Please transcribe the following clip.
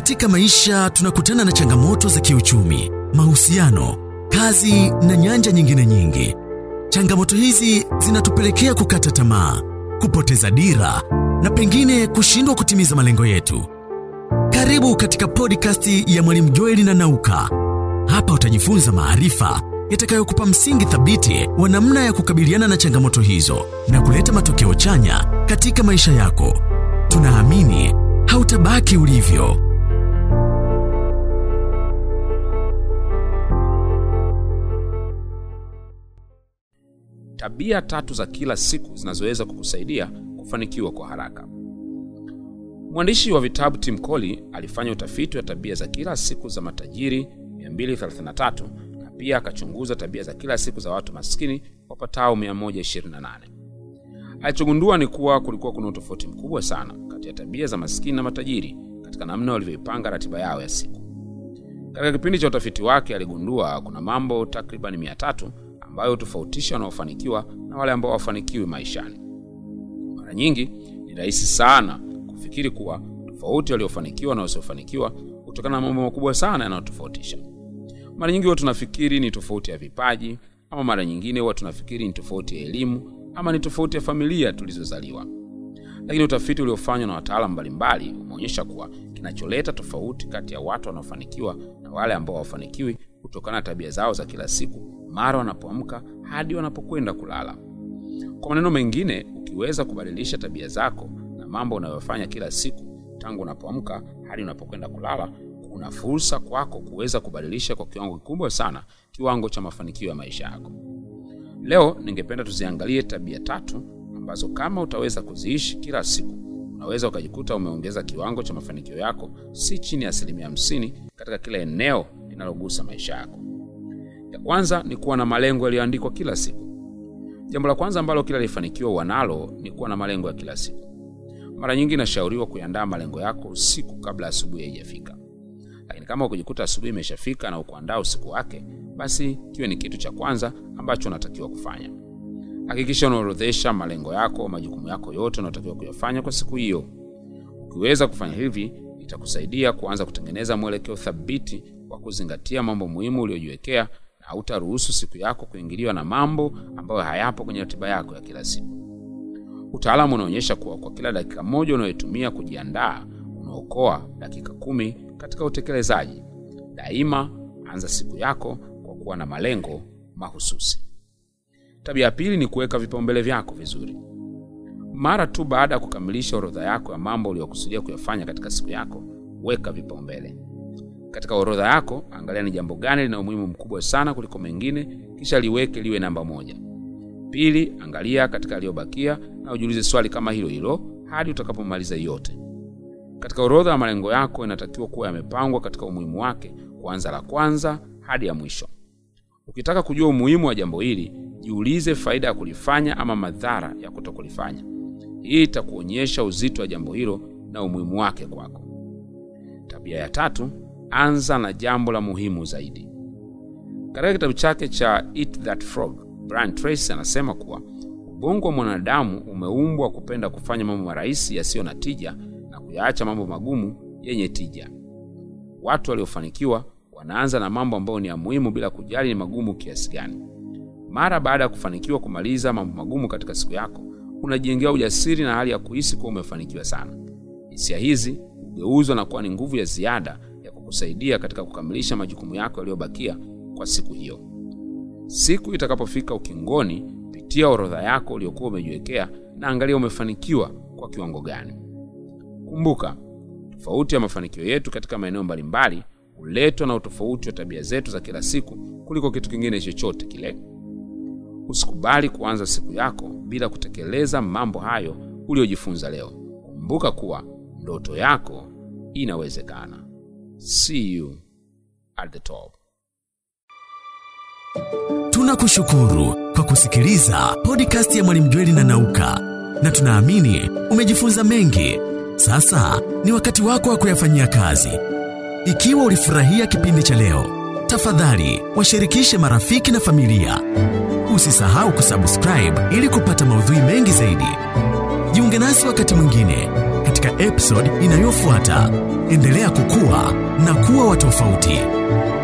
Katika maisha tunakutana na changamoto za kiuchumi, mahusiano, kazi na nyanja nyingine nyingi. Changamoto hizi zinatupelekea kukata tamaa, kupoteza dira na pengine kushindwa kutimiza malengo yetu. Karibu katika podcast ya Mwalimu Joeli na Nauka. Hapa utajifunza maarifa yatakayokupa msingi thabiti wa namna ya kukabiliana na changamoto hizo na kuleta matokeo chanya katika maisha yako. Tunaamini hautabaki ulivyo. Tabia tatu za kila siku zinazoweza kukusaidia kufanikiwa kwa haraka. Mwandishi wa vitabu Tim Colley alifanya utafiti wa tabia za kila siku za matajiri 233 na pia akachunguza tabia za kila siku za watu maskini wapatao 128. Alichogundua ni kuwa kulikuwa kuna utofauti mkubwa sana kati ya tabia za maskini na matajiri katika namna walivyoipanga ratiba yao ya siku. Katika kipindi cha utafiti wake aligundua kuna mambo takriban 300 ambayo hutofautisha wanaofanikiwa na wale ambao hawafanikiwi maishani. Mara nyingi ni rahisi sana kufikiri kuwa tofauti waliofanikiwa na wasiofanikiwa kutokana na mambo makubwa sana yanayotofautisha. Mara nyingi huwa tunafikiri ni tofauti ya vipaji, ama mara nyingine huwa tunafikiri ni tofauti ya elimu, ama ni tofauti ya familia tulizozaliwa. Lakini utafiti uliofanywa na wataalamu mbalimbali umeonyesha kuwa kinacholeta tofauti kati ya watu wanaofanikiwa na wale ambao hawafanikiwi kutokana na tabia zao za kila siku, mara wanapoamka hadi wanapokwenda kulala. Kwa maneno mengine, ukiweza kubadilisha tabia zako na mambo unayofanya kila siku tangu unapoamka hadi unapokwenda kulala, kuna fursa kwako kuweza kubadilisha kwa kiwango kikubwa sana kiwango cha mafanikio ya maisha yako. Leo ningependa tuziangalie tabia tatu ambazo kama utaweza kuziishi kila siku, unaweza ukajikuta umeongeza kiwango cha mafanikio yako si chini ya asilimia hamsini katika kila eneo linalogusa maisha yako. Ya kwanza ni kuwa na malengo yaliyoandikwa kila siku. Jambo la kwanza ambalo kila alifanikiwa wanalo ni kuwa na malengo ya kila siku. Mara nyingi inashauriwa kuandaa malengo yako usiku kabla asubuhi haijafika, lakini kama ukijikuta asubuhi imeshafika na ukuandaa usiku wake, basi kiwe ni kitu cha kwanza ambacho unatakiwa kufanya. Hakikisha unaorodhesha malengo yako, majukumu yako yote unayotakiwa kuyafanya kwa siku hiyo. Ukiweza kufanya hivi, itakusaidia kuanza kutengeneza mwelekeo thabiti wa kuzingatia mambo muhimu uliyojiwekea na hautaruhusu siku yako kuingiliwa na mambo ambayo hayapo kwenye ratiba yako ya kila siku. Utaalamu unaonyesha kuwa kwa kila dakika moja unayotumia kujiandaa unaokoa dakika kumi katika utekelezaji. Daima anza siku yako kwa kuwa na malengo mahususi. Tabia ya pili ni kuweka vipaumbele vyako vizuri. Mara tu baada ya kukamilisha orodha yako ya mambo uliyokusudia kuyafanya katika siku yako, weka vipaumbele. Katika orodha yako, angalia ni jambo gani lina umuhimu mkubwa sana kuliko mengine, kisha liweke liwe namba moja. Pili, angalia katika yaliyobakia na ujiulize swali kama hilo hilo hadi utakapomaliza yote. Katika orodha ya malengo yako inatakiwa kuwa yamepangwa katika umuhimu wake, kuanza la kwanza hadi ya mwisho. Ukitaka kujua umuhimu wa jambo hili, jiulize faida ya kulifanya ama madhara ya kutokulifanya. Hii itakuonyesha uzito wa jambo hilo na umuhimu wake kwako. Tabia ya tatu, anza na jambo la muhimu zaidi. Katika kitabu chake cha Eat That Frog, Brian Tracy anasema kuwa ubongo wa mwanadamu umeumbwa kupenda kufanya mambo marahisi yasiyo na tija na kuyaacha mambo magumu yenye tija. Watu waliofanikiwa wanaanza na mambo ambayo ni ya muhimu bila kujali ni magumu kiasi gani. Mara baada ya kufanikiwa kumaliza mambo magumu katika siku yako, unajengea ujasiri na hali ya kuhisi kuwa umefanikiwa sana. Hisia hizi hugeuzwa na kuwa ni nguvu ya ziada ya kukusaidia katika kukamilisha majukumu yako yaliyobakia kwa siku hiyo. Siku itakapofika ukingoni, pitia orodha yako uliyokuwa umejiwekea na angalia umefanikiwa kwa kiwango gani. Kumbuka, tofauti ya mafanikio yetu katika maeneo mbalimbali huletwa na utofauti wa tabia zetu za kila siku kuliko kitu kingine chochote kile. Usikubali kuanza siku yako bila kutekeleza mambo hayo uliyojifunza leo. Kumbuka kuwa ndoto yako inawezekana. See you at the top. Tunakushukuru kwa kusikiliza podcast ya Mwalimu Jweli na Nauka, na tunaamini umejifunza mengi. Sasa ni wakati wako wa kuyafanyia kazi. Ikiwa ulifurahia kipindi cha leo, tafadhali washirikishe marafiki na familia. Usisahau kusubscribe ili kupata maudhui mengi zaidi. Jiunge nasi wakati mwingine katika episode inayofuata. Endelea kukua na kuwa wa tofauti.